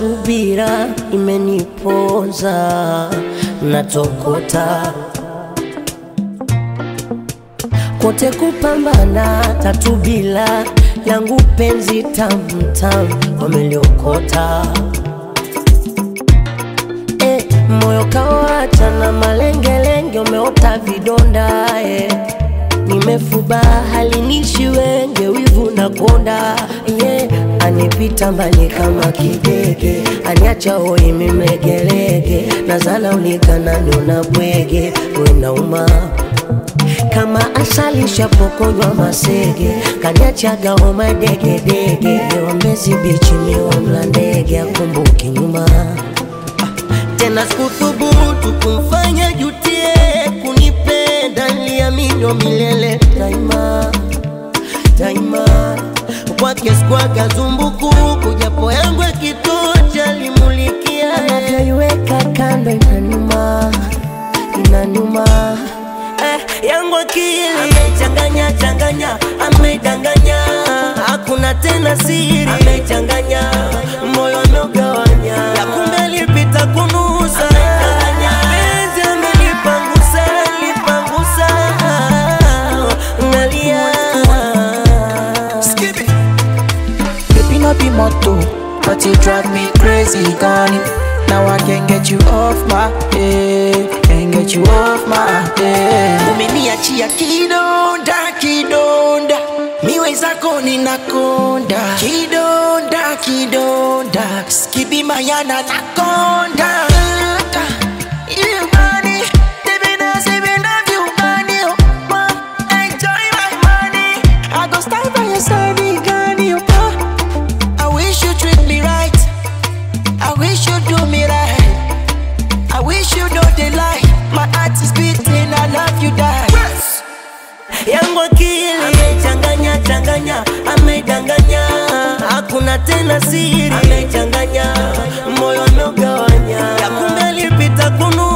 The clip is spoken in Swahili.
subira imeniponza, natokota kote kupambana, tatu bila langu penzi tamtam, wameliokota eh, moyo kawacha na malengelenge, umeota vidonda eh. Nimefuba halinishi wenge, wivu na konda yeah. Anipita mbali kama kidege, aniacha hoi mimegelege, nazala ulikana nona bwege, wenauma kama asali shapokonywa masege, kaniachaga homa degedege, lewa Mbezi bichi miwa mla ndege, akumbuki nyuma tena sikuthubutu kumfanya jutie kunipenda, niliamini milele daima daima, kwake sikwaga zumbukuku, japo yangu akitocha limulikia anavyoiweka kando, inanuma inanuma eh, yangu akili amechanganya changanya, amedanganya, hakuna tena siri, amechanganya moyo ameugawanya, ya kumbe alipita kunusa, penzi amelipangusa, lipangusa, nalia Skip it. Baby, no be motto, but you drive me crazy, gone. Now I can't get you off my head, can't get you off my head. Umeniachia kidonda, kidonda, miwe zako ninakonda, kidonda, kidonda, skibi mayana nakonda. You money, living as living of you money, oh, mom, enjoy my money. I go stand by your side, Gani, oh. I wish you treat me right. I wish you do me right. I wish you know the lie. My heart is beating. I love you, die. yangu akili amechanganya changanya, amedanganya, hakuna tena siri, amechanganya moyo ameugawanya, ya kumbe alipita kunu